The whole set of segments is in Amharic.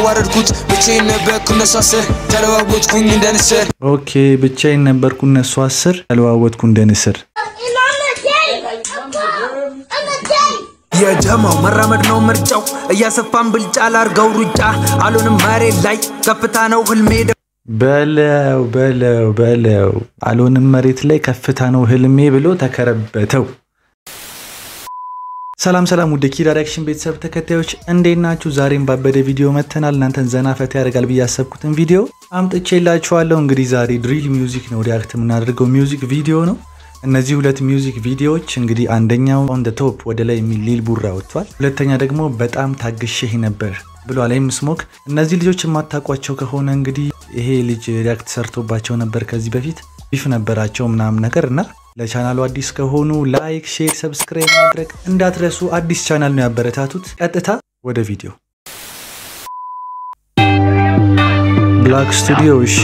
አዋረድኩት ብቻዬን ነበርኩ እነሱ አስር ተለዋወጥኩኝ እንደ ንስር ኦኬ ብቻዬን ነበርኩ እነሱ አስር ተለዋወጥኩ እንደ ንስር። And I'm the daddy. I'm the daddy. የጀማው መራመድ ነው ምርጫው እያሰፋን ብልጫ ላርገው ሩጫ አሉንም መሬት ላይ ከፍታ ነው ህልሜ በለው በለው በለው አልሆንም መሬት ላይ ከፍታ ነው ህልሜ ብሎ ተከረበተው። ሰላም ሰላም ውድ ኪድ ሪያክሽን ቤተሰብ ተከታዮች እንዴት ናችሁ? ዛሬም ባበደ ቪዲዮ መተናል። እናንተን ዘና ፈታ ያደርጋል ብዬ ያሰብኩትን ቪዲዮ አምጥቼላችኋለሁ። እንግዲህ ዛሬ ድሪል ሚውዚክ ነው ሪያክት የምናደርገው ሚውዚክ ቪዲዮ ነው። እነዚህ ሁለት ሚውዚክ ቪዲዮዎች እንግዲህ አንደኛው ኦን ደ ቶፕ ወደ ላይ የሚል ሊል ቡራ ወጥቷል። ሁለተኛ ደግሞ በጣም ታግሼህ ነበር ብሏል ኤም ስሞክ። እነዚህ ልጆች የማታውቋቸው ከሆነ እንግዲህ ይሄ ልጅ ሪያክት ሰርቶባቸው ነበር ከዚህ በፊት ቢፍ ነበራቸው ምናምን ነገር እና ለቻናሉ አዲስ ከሆኑ ላይክ፣ ሼር፣ ሰብስክራይብ ማድረግ እንዳትረሱ። አዲስ ቻናል ነው ያበረታቱት። ቀጥታ ወደ ቪዲዮ ብላክ ስቱዲዮ እሺ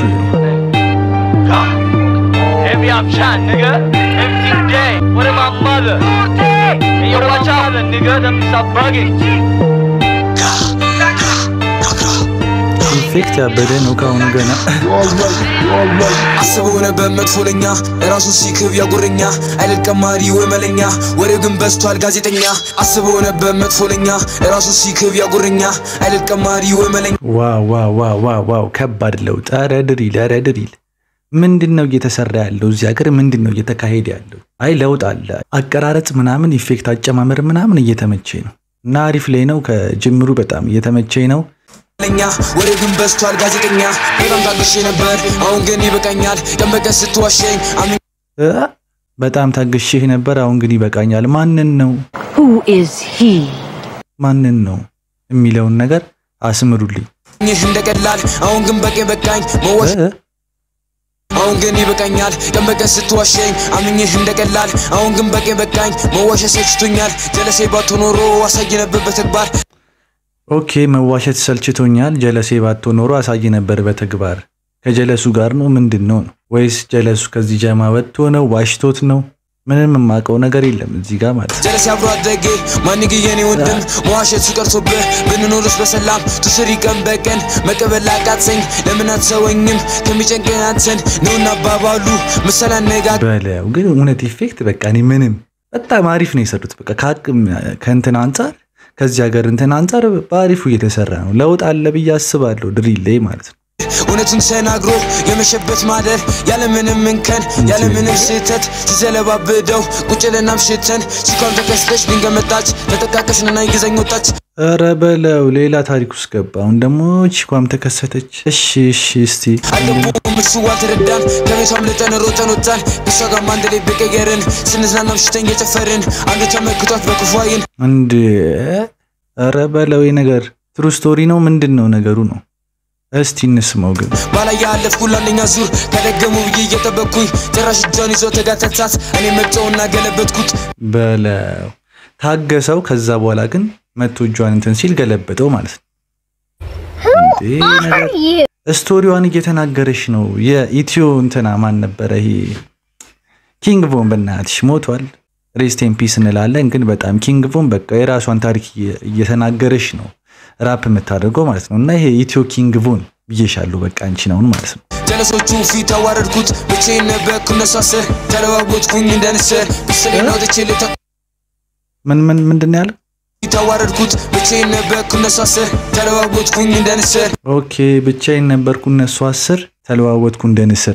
Heavy up shot, nigga. MC Day. What am my mother? Hey, yo, watch out, nigga. Them stop bugging. ኢፌክት ያበደ ነው ከአሁኑ ገና አስበው ነበር መጥፎ ለኛ ራሱ ሲክብ ያጉረኛ አይደል ቀማሪ ወይ መለኛ ወሬ ግን በዝቷል ጋዜጠኛ አስበው ነበር መጥፎ ለኛ ራሱ ሲክብ ያጉረኛ አይደል ቀማሪ ወይ መለኛ ዋው ዋው ዋው ዋው ዋው ከባድ ለውጥ። ኧረ ድሪል ኧረ ድሪል ምንድን ነው እየተሰራ ያለው እዚህ ሀገር? ምንድን ነው እየተካሄደ ያለው? አይ ለውጥ አለ። አቀራረጽ ምናምን ኢፌክት አጨማመር ምናምን እየተመቼ ነው እና አሪፍ ላይ ነው። ከጅምሩ በጣም እየተመቼ ነው። ለኛ ወሬ ግን በዝቷል ጋዜጠኛ በጣም ታግሼ ነበር አሁን ግን ይበቃኛል ቀን በቀን ስትዋሸኝ አምኜ እ በጣም ታግሼህ ነበር፣ አሁን ግን ይበቃኛል። ማንን ነው Who is he? ማንን ነው የሚለውን ነገር አስምሩልኝ። እንደቀላል አሁን ግን በቀን በቃኝ መዋሸ እ? አሁን ግን ይበቃኛል ቀን በቀን ስትዋሸኝ አምኜህ እንደቀላል አሁን ግን በቀን በቃኝ መዋሸት ሰልችቶኛል ጀለሴ ባቶ ኖሮ አሳይ ነበር በተግባር ኦኬ መዋሸት ሰልችቶኛል። ጀለሴ ባቶ ኖሮ አሳይ ነበር በተግባር። ከጀለሱ ጋር ነው ምንድን ነው ነው ወይስ ጀለሱ ከዚህ ጀማ ወጥቶ ነው ዋሽቶት ነው? ምንም የማውቀው ነገር የለም እዚህ ጋር ማለት ነው። ጀለሴ አብሮ አደጌ ማንግ የኔ ወንድም መዋሸቱ ቀርቶብህ ብንኖርስ በሰላም ቱስሪ ቀን በቀን መቀበል አቃተኝ ለምን አትሰወኝም ከሚጨንቀኝ አንተን ነውና አባባሉ ምሳሌ አነጋገር በለው ግን እውነት ኢፌክት በቃ እኔ ምንም በጣም አሪፍ ነው የሰሩት። በቃ ከአቅም ከእንትን አንጻር ከዚህ ሀገር እንትን አንጻር በአሪፉ እየተሰራ ነው። ለውጥ አለ ብዬ አስባለሁ ድሪል ላይ ማለት ነው። እውነቱን ተናግሮ የመሸበት ማደር ያለምንም እንከን ያለምንም ስህተት ሲዘለባብደው ቁጭ ልና ምሽተን ሲኳም ተከስተች ድንገት መጣች ተጠቃቀስንና ይግዘኝ ወጣች ኧረ በለው ሌላ ታሪክ ውስጥ ገባ። አሁን ደግሞ ቺኳም ተከሰተች። እሺ እሺ እስቲ አልገቡም እሱ አልተረዳን ከቤቷ አምልጠን ሮጠን ወጣን ከሷ ጋር አንድ ላይ በቀየርን ስንዝናና ምሽተን እየጨፈርን አንዱ ተመክቷት በክፉ ዓይን እንድ ኧረ በለው ይህ ነገር ትሩ ስቶሪ ነው ምንድን ነው ነገሩ ነው? እስቲ እንስማው ግን ባላይ ያለፍኩ ለአንደኛ ዙር ከደገሙ ብዬ እየጠበቅኩኝ ጭራሽ እጇን ይዞ ተጋተታት እኔ መጣውና ገለበጥኩት በለው ታገሰው። ከዛ በኋላ ግን መቶ እጇን እንትን ሲል ገለበጠው ማለት ነው። እንዴ ነገር ስቶሪዋን እየተናገረች ነው። የኢትዮ እንትና ማን ነበረ ይሄ ኪንግ ቮን በእናትሽ ሞቷል። ሬስት ኢን ፒስ እንላለን፣ ግን በጣም ኪንግ ቮን በቃ የራሷን ታሪክ እየ- እየተናገረች ነው ራፕ የምታደርገው ማለት ነው። እና ይሄ ኢትዮ ኪንግ ቮን ብዬሻለሁ በቃ አንቺ ነውን ማለት ነው። ጀለሶቹ ፊት አዋረድኩት ብቻዬን ነበርኩ እነሱ አስር ተለዋወጥኩኝ እንደ ንስር ብስሌን አውጥቼ ልታ ምን ምን ምንድን ነው ያለው? ፊት አዋረድኩት ብቻዬን ነበርኩ እነሱ አስር ተለዋወጥኩኝ እንደ ንስር ኦኬ ብቻዬን ነበርኩ እነሱ አስር ተለዋወጥኩ እንደ ንስር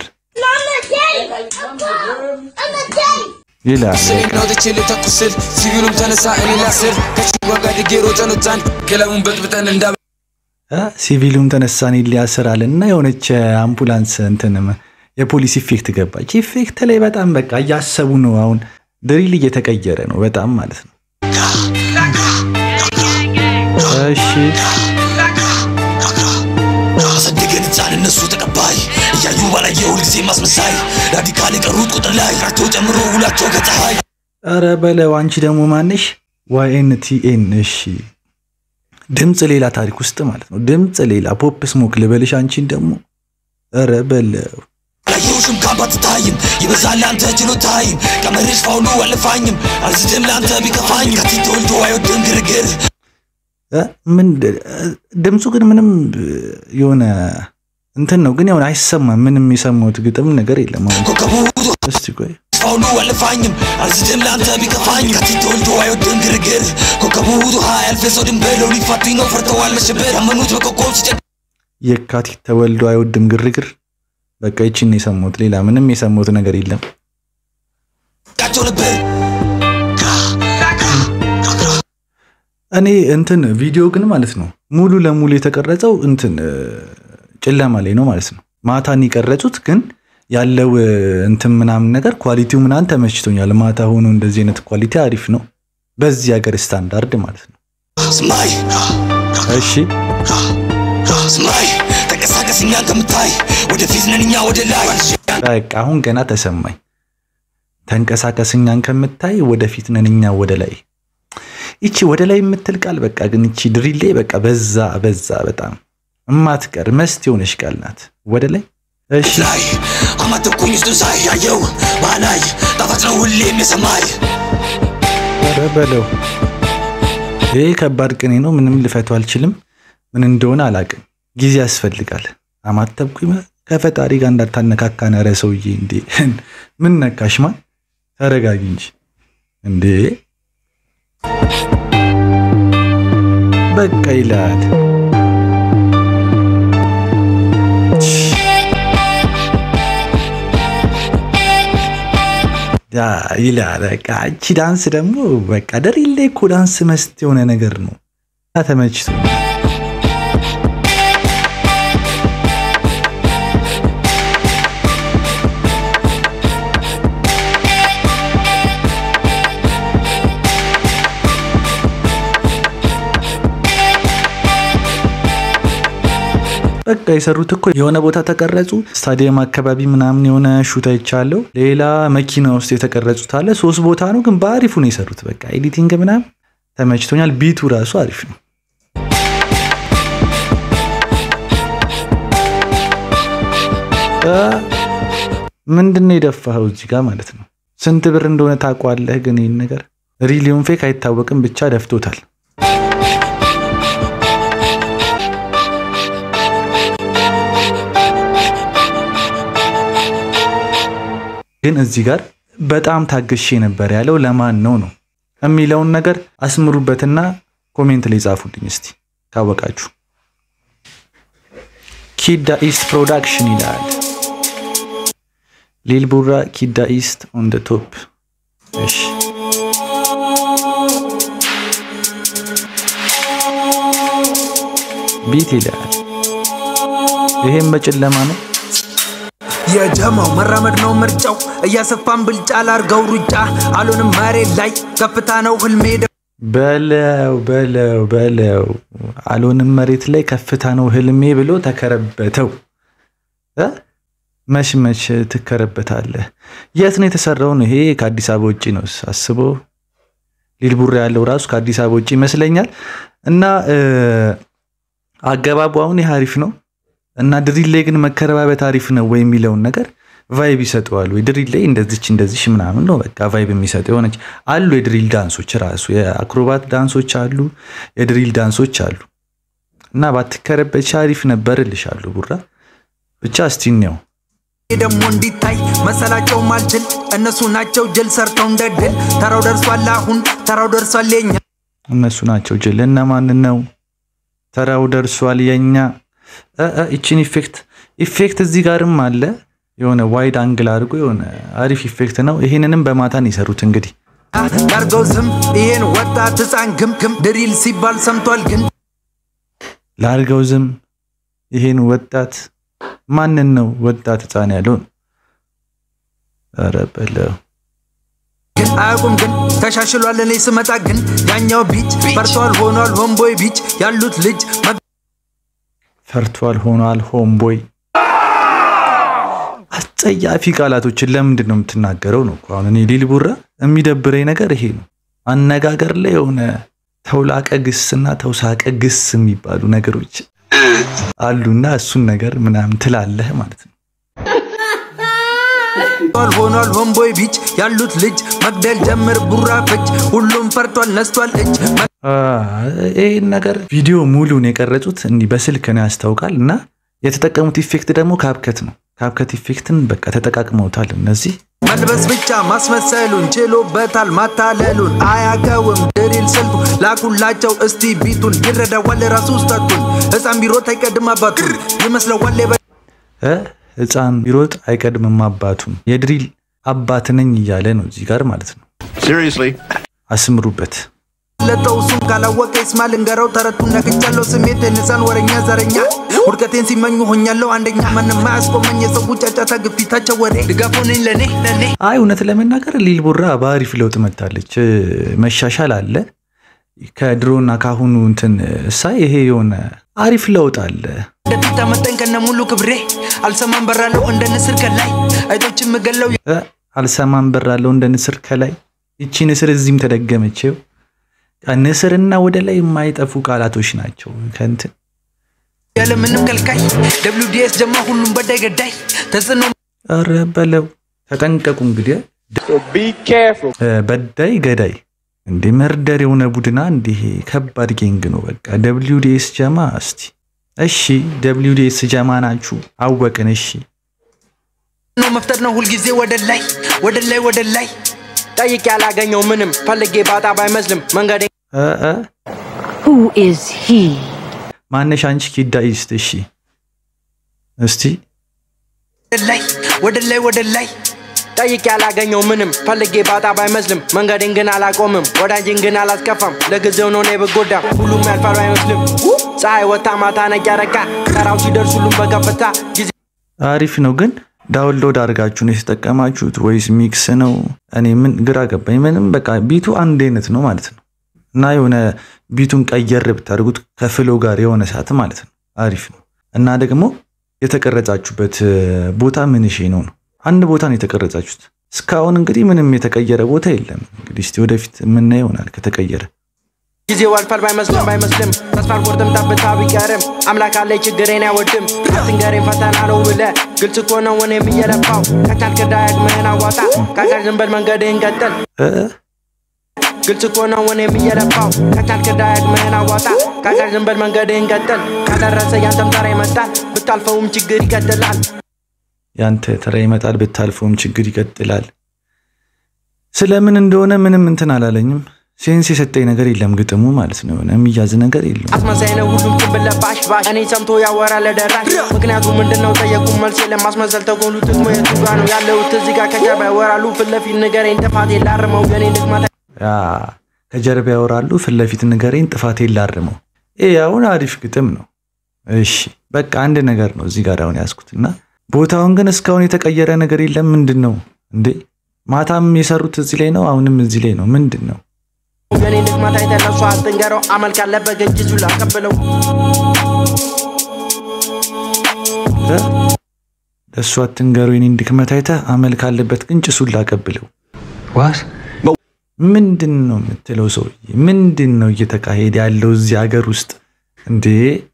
I'm the daddy. ይላል። ብስሌን አውጥቼ ልተኩስል ሲቪሉም ተነሳ እኔ ላስር ከችጓ ጋር ድጌ ሮጠን ወጣን ገለሙን በጥብጠን እንዳ እ ሲቪሉም ተነሳን ሊያስራል እና የሆነች አምቡላንስ እንትንም የፖሊስ ኢፌክት ገባች። ኢፌክት ላይ በጣም በቃ እያሰቡ ነው። አሁን ድሪል እየተቀየረ ነው በጣም ማለት ነው። እሺ አሳደገን ህፃን እነሱ ተቀባይ እያዩ ባላየ ሁልጊዜ ማስመሳይ ራዲካል የቀሩት ቁጥር ላይ ራቸው ጨምሮ ውላቸው ከፀሐይ ኧረ በለው አንቺ ደግሞ ማንሽ? ዋይኤንቲኤን እሺ ድምፅ ሌላ ታሪክ ውስጥ ማለት ነው። ድምፅ ሌላ ፖፕ ስሞክ ልበልሽ አንቺን ደግሞ ኧረ በለው ላየውሽም ካባት ታይም ይበዛል ለአንተ ችሎታይም ቀመርሽ ፋውሉ አልፋኝም አልስትም ለአንተ ቢከፋኝ ከፊት ተወልዶ አይወድም ግርግር እ? ምን ድምፁ ግን ምንም የሆነ እንትን ነው ግን የሆነ አይሰማም። ምንም የሰማሁት ግጥም ነገር የለም። አሁን ኮከቡ እስቲ ቆይ ሁሉ አልፋኝም አልዝድም ለአንተ ቢከፋኝ ካቲት ተወልዶ አይወድም ግርግር ኮከቡ አያልፍ ሰው ድን በለው ሊፋቱኝ ነው ፈርተዋል መሸበር ያመኑት በኮከብ ሲጨ የካቲት ተወልዶ አይወድም ግርግር። በቃ ይቺን ነው የሰማሁት። ሌላ ምንም የሰማሁት ነገር የለም። ቃቸው ነበር እኔ እንትን ቪዲዮ ግን ማለት ነው ሙሉ ለሙሉ የተቀረጸው እንትን እ፣ ጨለማ ላይ ነው ማለት ነው። ማታን የቀረጹት ግን ያለው እ፣ እንትን ምናምን ነገር ኳሊቲው ምናምን ተመችቶኛል። ማታ ሆኖ እንደዚህ አይነት ኳሊቲ አሪፍ ነው በዚህ ሀገር ስታንዳርድ ማለት ነው። ስማይ እሺ ስማይ ተንቀሳቀስ እኛን ከምታይ ወደፊት ነን እኛ ወደ ላይ በቃ አሁን ገና ተሰማኝ። ተንቀሳቀስ እኛን ከምታይ ወደፊት ነን እኛ ወደ ላይ። ይቺ ወደ ላይ የምትል ቃል በቃ ግን ይቺ ድሪሌ በቃ በዛ በዛ በጣም እማትቀር መስት የሆነች ቃል ናት። ወደ ላይ እሺ ላይ አማተኩኝ ውስጡን ሳይ ያየው ባላይ ጣፋጭ ነው ሁሌም የሰማይ ኧረ በለው ይሄ ከባድ ቅኔ ነው። ምንም ልፈቱ አልችልም። ምን እንደሆነ አላቅም። ጊዜ ያስፈልጋል። አማተብኩኝ ከፈጣሪ ጋር እንዳታነካካን። ኧረ ሰውዬ እንዴ ምን ነካሽ? ማን ተረጋጊ እንጂ እንዴ በቃ ይላል። ያ ይላል። በቃ እቺ ዳንስ ደግሞ በቃ ደሪሌ እኮ ዳንስ መስት የሆነ ነገር ነው። ተመችቶ በቃ የሰሩት እኮ የሆነ ቦታ ተቀረጹ። ስታዲየም አካባቢ ምናምን የሆነ ሹት አይቻለሁ። ሌላ መኪና ውስጥ የተቀረጹት አለ። ሶስት ቦታ ነው፣ ግን በአሪፉ ነው የሰሩት። በቃ ኤዲቲንግ ምናምን ተመችቶኛል። ቢቱ ራሱ አሪፍ ነው። ምንድን ነው የደፋኸው እዚህ ጋር ማለት ነው? ስንት ብር እንደሆነ ታውቀዋለህ? ግን ይህን ነገር ሪሊዮን ፌክ አይታወቅም፣ ብቻ ደፍቶታል። ግን እዚህ ጋር በጣም ታግሼ ነበር ያለው ለማን ነው ነው የሚለውን ነገር አስምሩበትና ኮሜንት ላይ ጻፉልኝ እስቲ ካወቃችሁ። ኪዳ ኢስት ፕሮዳክሽን ይላል። ሊል ቡራ ኪዳ ኢስት ኦን ደ ቶፕ። እሺ ቢት ይላል። ይሄም በጨለማ ነው። የጀማው መራመድ ነው ምርጫው እያሰፋን ብልጫ ላርገው ሩጫ አሉንም መሬት ላይ ከፍታ ነው ህልሜ በለው በለው በለው አልሆንም መሬት ላይ ከፍታ ነው ህልሜ ብሎ ተከረበተው እ መች መች ትከረበታለህ? የት ነው የተሰራው? ነው ይሄ ከአዲስ አበባ ውጭ ነው አስቦ ሊልቡራ ያለው ራሱ ከአዲስ አበባ ውጭ ይመስለኛል። እና አገባቡ አሁን ይህ አሪፍ ነው እና ድሪል ላይ ግን መከረባበት አሪፍ ነው ወይ የሚለውን ነገር ቫይብ ይሰጠዋል ወይ? ድሪል ላይ እንደዚች እንደዚች ምናምን ነው በቃ ቫይብ የሚሰጠው የሆነች አሉ። የድሪል ዳንሶች ራሱ የአክሮባት ዳንሶች አሉ፣ የድሪል ዳንሶች አሉ። እና ባትከረበች አሪፍ ነበር እልሻለሁ ቡራ። ብቻ እስቲ እንየው። ደግሞ እንዲታይ መሰላቸው ማልችል እነሱ ናቸው ጅል ሰርተው እንደ ድል ተራው ደርሷል አሁን ተራው ደርሷል የኛ እነሱ ናቸው ጅል። እነማንን ነው? ተራው ደርሷል የኛ ይችን ኢፌክት ኢፌክት እዚህ ጋርም አለ የሆነ ዋይድ አንግል አድርጎ የሆነ አሪፍ ኢፌክት ነው። ይሄንንም በማታን የሰሩት እንግዲህ ላርገው ዝም ይሄን ወጣት ህፃን ግም ግም ድሪል ሲባል ሰምቷል ግን ላርገው ዝም ይሄን ወጣት ማንን ነው ወጣት ህፃን ያለውን? ኧረ በለው ግን አያውቁም ግን ተሻሽሏል እኔ ስመጣ ግን ያኛው ቢች ፈርቷል ሆኗል ሆምቦይ ቢች ያሉት ልጅ ፈርቷል ሆኗል ሆምቦይ አስጸያፊ ቃላቶችን ለምንድን ነው የምትናገረው? ነው እኮ አሁን እኔ ሊልቡራ የሚደብረኝ ነገር ይሄ ነው። አነጋገር ላይ የሆነ ተውላቀ ግስና ተውሳቀ ግስ የሚባሉ ነገሮች አሉና እሱን ነገር ምናምን ትላለህ ማለት ነው። ፈርቷል ሆኗል ሆምቦይ ቢች ያሉት ልጅ መግደል ጀምር ቡራ ፍጅ ሁሉም ፈርቷል ነስቷል እጅ ይህን ነገር ቪዲዮ ሙሉን የቀረጹት እንዲህ በስልክ ነው ያስታውቃል። እና የተጠቀሙት ኢፌክት ደግሞ ካብከት ነው። ካብከት ኢፌክትን በቃ ተጠቃቅመውታል እነዚህ መልበስ ብቻ ማስመሰሉን ችሎበታል ማታለሉን አያገውም ድሪል ስልቱ ላኩላቸው እስቲ ቢቱን ይረዳዋል ራሱ ውስጠቱን ህፃን ቢሮጥ አይቀድም አባቱን ይመስለዋል የበ- እ ህፃን ቢሮጥ አይቀድምም አባቱን የድሪል አባት ነኝ እያለ ነው እዚህ ጋር ማለት ነው። Seriously? አስምሩበት። ለጠው እሱን ካላወቀ ይስማ ልንገረው ተረቱን ነግቻለሁ ስሜት ንሳን ወረኛ ዘረኛ ውድቀቴን ሲመኙ ሆኛለሁ አንደኛ ማንም አያስቆመኝ የሰው ጫጫታ ግፊታቸው ወሬ ድጋፉ ነኝ ለኔ ለኔ አይ እውነት ለመናገር ሊል ቡራ በአሪፍ ለውጥ መታለች። መሻሻል አለ ከድሮና ካሁኑ እንትን ሳይ ይሄ የሆነ አሪፍ ለውጥ አለ። ወደፊት አመጣኝ ከነ ሙሉ ክብሬ አልሰማም በራለሁ እንደ ንስር ከላይ አይቶችን ምገለው እ አልሰማም በራለው እንደ ንስር ከላይ ይቺ ንስር እዚህም ተደገመችው። ንስርና ወደ ላይ የማይጠፉ ቃላቶች ናቸው ከእንትን ያለ ምንም ከልካይ ደብሊው ዲኤስ ጀማ ሁሉም በዳይ ገዳይ ተጽዕኖ ኧረ በለው ተጠንቀቁ። እንግዲህ እ በዳይ ገዳይ እንደ መርደር የሆነ ቡድና እንዲህ ከባድ ጌንግ ነው። በቃ ደብሊው ዲኤስ ጀማ እስቲ እሺ፣ ደብሊው ዲኤስ ጀማ ናችሁ አወቅን። እሺ ነው መፍጠር ነው ሁልጊዜ ወደ ላይ ወደ ላይ ወደ ላይ ጠይቄ ያላገኘው ምንም ፈልጌ ባጣ ባይመስልም መንገዴ እ እ Who is he? ማነሽ አንቺ ኪዳ ኢስት እሺ፣ እስቲ ወደ ላይ ወደ ላይ ወደ ላይ ጠይቄ ያላገኘው ምንም ፈልጌ ባጣ ባይመስልም መንገዴን ግን አላቆምም ወዳጅን ግን አላስከፋም ለጊዜው ነው እኔ ብጎዳም ሁሉም ያልፋል አይመስልም ፀሐይ ወታ ማታ ነጭ ያረቃ ተራው ሲደርስ ሁሉም በከፍታ ጊዜ አሪፍ ነው ግን ዳውንሎድ አድርጋችሁ ነው የተጠቀማችሁት ወይስ ሚክስ ነው? እኔ ምን ግራ ገባኝ። ምንም በቃ ቢቱ አንድ አይነት ነው ማለት ነው። እና የሆነ ቢቱን ቀየር ብታደርጉት ከፍሎ ጋር የሆነ ሰዓት ማለት ነው አሪፍ ነው። እና ደግሞ የተቀረጻችሁበት ቦታ ምን ሺ ነው ነው አንድ ቦታ ነው የተቀረጻችሁት። እስካሁን እንግዲህ ምንም የተቀየረ ቦታ የለም። እንግዲህ እስቲ ወደፊት የምናየው ይሆናል ከተቀየረ ጊዜው አልፏል ባይመስልም ባይመስልም ተስፋ አልቆርጥም ጠብታ ቢቀርም አምላክ አለኝ ችግሬን አይወድም አትንገሬን ፈተና ነው ብለ ግልጽ እኮ ነው እኔም እየለፋው ከቻልክ ዳግምህን አዋጣ ካልቻልክ ዝም በል መንገድህን ቀጥል እ ግልጽ እኮ ነው እኔም እየለፋው ከቻልክ ዳግምህን አዋጣ ካልቻልክ ዝም በል መንገድህን ቀጥል ከደረሰ ያንተም ተራ ይመጣል ብታልፈውም ችግር ይቀጥላል ያንተ ተራ ይመጣል፣ ብታልፈውም ችግር ይቀጥላል። ስለምን እንደሆነ ምንም እንትን አላለኝም። ሴንስ የሰጠኝ ነገር የለም ግጥሙ ማለት ነው። የሆነ የሚያዝ ነገር የለም። አስመሳይ ነው ሁሉም ጭንብል ለባሽ ባሽ እኔ ሰምቶ ያወራል ለደራሽ ምክንያቱ ምንድን ነው ጠየቁ መልስ የለም ማስመሰል ተጎሉ ጥቅሙ የቱ ጋ ነው ያለሁት እዚህ ጋር ከጀርባ ያወራሉ ፊት ለፊት ንገረኝ ጥፋቴ ላርመው የኔ ድክመት ያ ከጀርባ ያወራሉ፣ ፊት ለፊት ንገረኝ፣ ጥፋቴን ላርመው። ይህ አሁን አሪፍ ግጥም ነው። እሺ በቃ አንድ ነገር ነው እዚህ ጋር አሁን ያዝኩት እና ቦታውን ግን እስካሁን የተቀየረ ነገር የለም። ምንድን ነው እንዴ? ማታም የሰሩት እዚህ ላይ ነው፣ አሁንም እዚህ ላይ ነው። ምንድን ነው? የኔ ድክመት አይተህ ለእሱ አትንገረው አመል ካለበት ግን ጅዙ ላቀብለው እ? ለእሱ አትንገሩ የኔን ድክመት አይተህ አመል ካለበት ግን ጭሱን ላቀብለው። ምንድን ነው የምትለው ሰውዬ? ምንድን ነው እየተካሄደ ያለው እዚህ ሀገር ውስጥ እንዴ?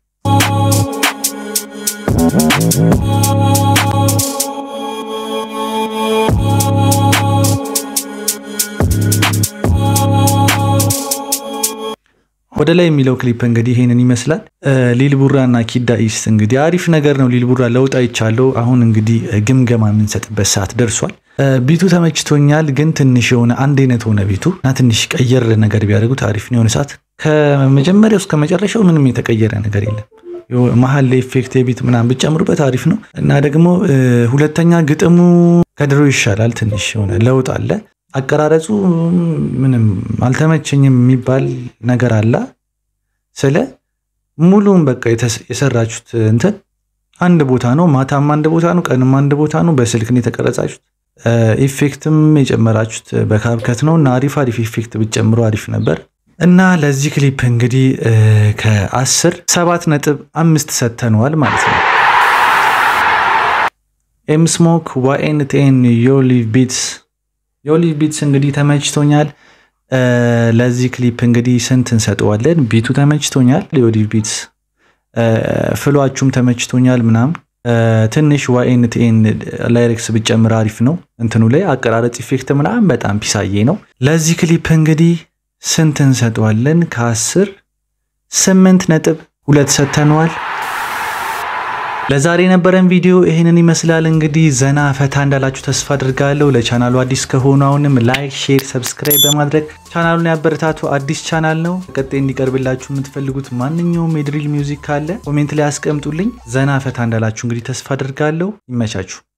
ወደ ላይ የሚለው ክሊፕ እንግዲህ ይሄንን ይመስላል። ሊል ቡራ እና ኪዳ ኢስት እንግዲህ አሪፍ ነገር ነው። ሊል ቡራ ለውጥ አይቻለው። አሁን እንግዲህ ግምገማ የምንሰጥበት ሰዓት ደርሷል። ቢቱ ተመችቶኛል፣ ግን ትንሽ የሆነ አንድ አይነት ሆነ ቤቱ እና ትንሽ ቀየር ነገር ቢያደርጉት አሪፍ ነው። የሆነ ሰዓት ከመጀመሪያው እስከ መጨረሻው ምንም የተቀየረ ነገር የለም። መሀል ላይ ኢፌክት የቢት ምናምን ብጨምሩበት አሪፍ ነው እና ደግሞ ሁለተኛ ግጥሙ ከድሮ ይሻላል። ትንሽ የሆነ ለውጥ አለ። አቀራረጹ ምንም አልተመቸኝም የሚባል ነገር አለ። ስለ ሙሉም በቃ የሰራችሁት እንትን አንድ ቦታ ነው። ማታም አንድ ቦታ ነው፣ ቀንም አንድ ቦታ ነው። በስልክ ነው የተቀረጻችሁት። ኢፌክትም የጨመራችሁት በካፕከት ነው እና አሪፍ አሪፍ ኢፌክት ብትጨምሩ አሪፍ ነበር እና ለዚህ ክሊፕ እንግዲህ ከአስር ሰባት ነጥብ አምስት ሰጥተነዋል ማለት ነው። ኤምስሞክ ዋኤንቴን ዮሊቭ ቢትስ ዮሊቭ ቢትስ እንግዲህ ተመችቶኛል። ለዚህ ክሊፕ እንግዲህ ስንት እንሰጠዋለን? ቢቱ ተመችቶኛል። ዮሊቭ ቢትስ ፍሏችሁም ተመችቶኛል ምናምን ትንሽ ዋኤንቲኤን ላይሬክስ ብጨምር አሪፍ ነው። እንትኑ ላይ አቀራረጽ ኢፌክት ምናምን በጣም ፒሳዬ ነው። ለዚህ ክሊፕ እንግዲህ ስንት እንሰጠዋለን? ከአስር ስምንት ነጥብ ሁለት ሰጥተነዋል። ለዛሬ የነበረን ቪዲዮ ይህንን ይመስላል። እንግዲህ ዘና ፈታ እንዳላችሁ ተስፋ አድርጋለሁ። ለቻናሉ አዲስ ከሆኑ አሁንም ላይክ፣ ሼር፣ ሰብስክራይብ በማድረግ ቻናሉን ያበረታቱ። አዲስ ቻናል ነው። ቀጣይ እንዲቀርብላችሁ የምትፈልጉት ማንኛውም የድሪል ሚውዚክ ካለ ኮሜንት ላይ አስቀምጡልኝ። ዘና ፈታ እንዳላችሁ እንግዲህ ተስፋ አድርጋለሁ። ይመቻችሁ።